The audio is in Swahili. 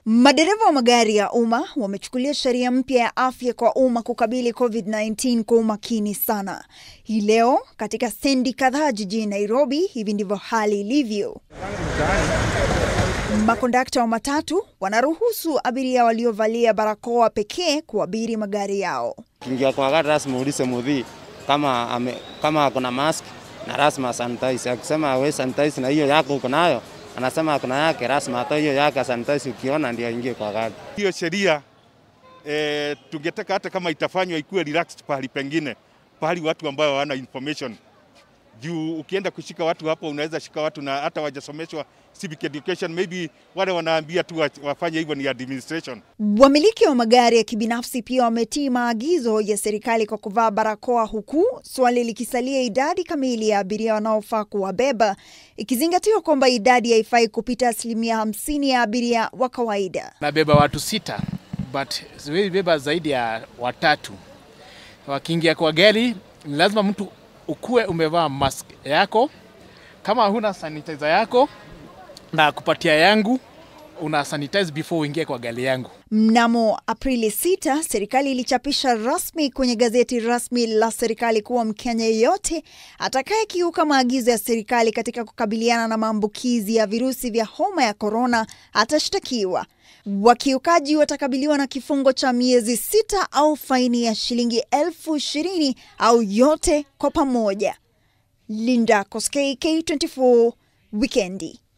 Madereva wa magari ya umma wamechukulia sheria mpya ya afya kwa umma kukabili COVID-19 kwa umakini sana. Hii leo katika stendi kadhaa jijini Nairobi, hivi ndivyo hali ilivyo. Makondakta wa matatu wanaruhusu abiria waliovalia barakoa pekee kuabiri magari yao. Kingia kwa gari lazima uulize mudhii kama ame, kama ako na mask na lazima sanitize. Akisema we sanitize na hiyo yako uko nayo, anasema kuna yake, lazima hata hiyo yake sanitize, ukiona ndio aingie kwa gari. Hiyo sheria e, tungetaka hata kama itafanywa ikuwe relaxed pahali pengine, pahali watu ambao hawana information juu ukienda kushika watu hapo, unaweza shika watu na hata wajasomeshwa civic education, maybe wale wanaambia tu wafanye hivyo ni administration. Wamiliki wa magari ya kibinafsi pia wametii maagizo ya serikali kwa kuvaa barakoa, huku swali likisalia idadi kamili ya abiria wanaofaa kuwabeba, ikizingatiwa kwamba idadi haifai kupita asilimia hamsini ya abiria wa kawaida. Nabeba watu sita but siwezi beba zaidi ya watatu. Wakiingia kwa gari, ni lazima mtu ukuwe umevaa mask yako. Kama huna sanitizer yako na kupatia yangu, una sanitize before uingie kwa gari yangu. Mnamo Aprili 6 serikali ilichapisha rasmi kwenye gazeti rasmi la serikali kuwa Mkenya yeyote atakayekiuka maagizo ya serikali katika kukabiliana na maambukizi ya virusi vya homa ya korona atashtakiwa. Wakiukaji watakabiliwa na kifungo cha miezi sita au faini ya shilingi elfu ishirini au yote kwa pamoja. Linda Koskei, K24, Wikendi.